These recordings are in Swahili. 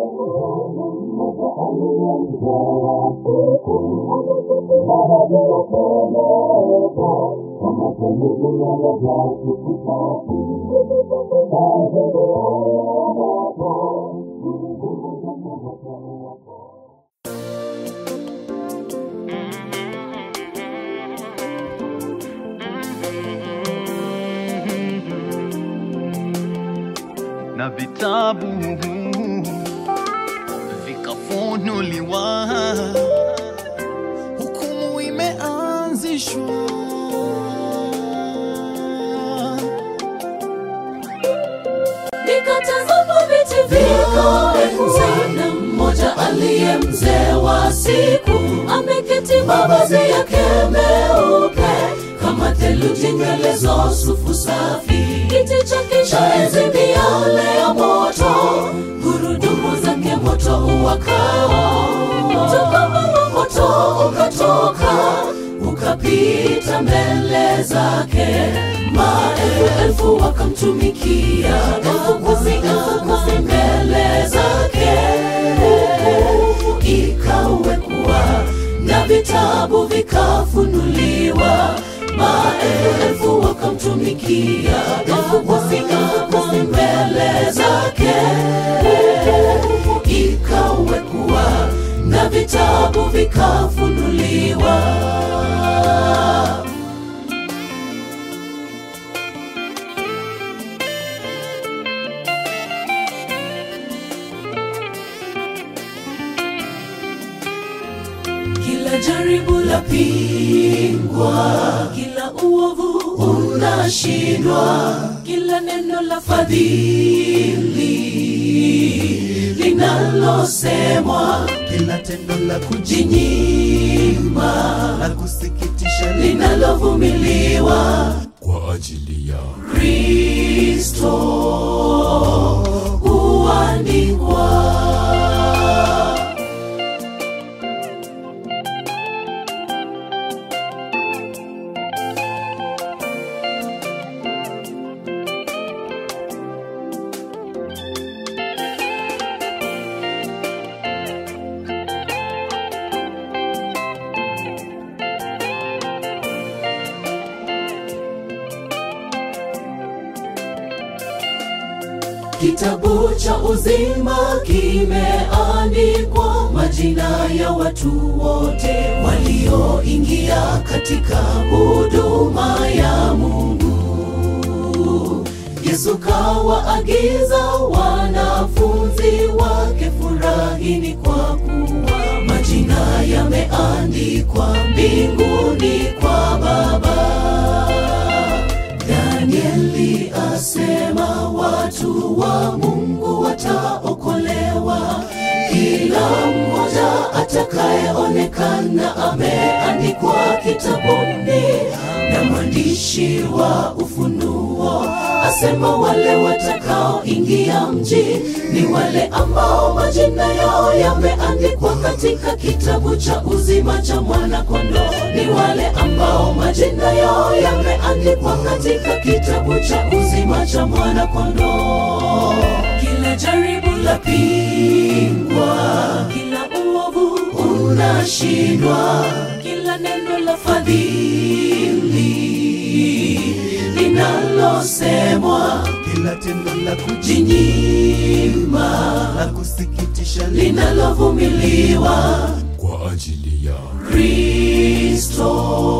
na vitabu vikafunuliwa, hukumu imeanzishwa. Nikatazama viti viko enzi na mmoja aliye mzee wa siku ameketi, mavazi yake meupe kama theluji, nywele za sufu safi, kiti chake cha enzi miale ya moto, gurudumu zake moto uwakao, mtokamo wa moto ukatoka ukapita mbele zake, maelfu elfu wakamtumikia, elfu kumi elfu kumi mbele zake, hukumu ikawekwa na vitabu vikafunuliwa, maelfu elfu wakamtumikia, elfu kumi elfu kumi mbele zake, hukumu ikawekwa na vitabu vikafunuliwa. Kila jaribu la pingwa, kila uovu unashindwa, kila neno la fadhili linalosemwa, kila tendo la jinyima la kusikitisha linalovumiliwa kwa ajili ya Kristo huandikwa. Kitabu cha uzima kimeandikwa majina ya watu wote walioingia katika huduma ya Mungu. Yesu kawaagiza wanafunzi wake, furahini kwa kuwa majina yameandikwa mbinguni kwa Baba. Danieli asema watu wa Mungu wataokolewa, kila mmoja atakayeonekana ameandikwa kitabuni, na mwandishi wa Ufunuo asema wale watakaoingia mji ni wale ambao majina yao yameandikwa katika kitabu cha uzima cha mwana-kondoo, ni wale ambao majina yao yameandikwa katika kitabu cha uzima cha mwana-kondoo. Kila jaribu la pingwa, kila uovu unashindwa, kila neno la fadhili linalosemwa kila tendo la jinyima la kusikitisha linalovumiliwa kwa ajili ya Kristo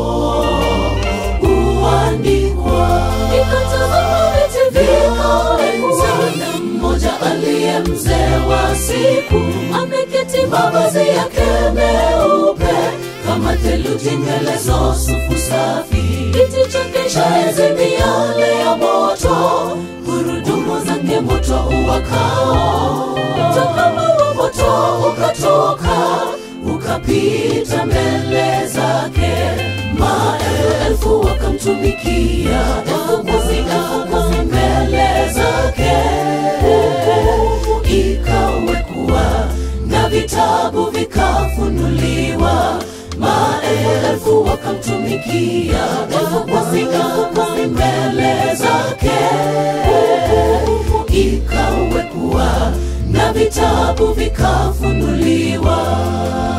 huandikwa. Nikatazama viti viko enzi, na mmoja aliye mzee wa siku ameketi, mavazi yake meupe kama theluji, nywele za sufu safi, kiti chake cha enzi miale ya moto, gurudumu zake moto uwakao, mtokamo wa moto ukatoka ukapita mbele zake, maelfu elfu wakamtumikia, elfu kumi elfu kumi mbele zake, hukumu ikawekwa na vitabu vikafunuliwa, maelfu elfu wakamtumikia, elfu kumi elfu kumi mbele zake, hukumu ikawekwa na vitabu vikafunuliwa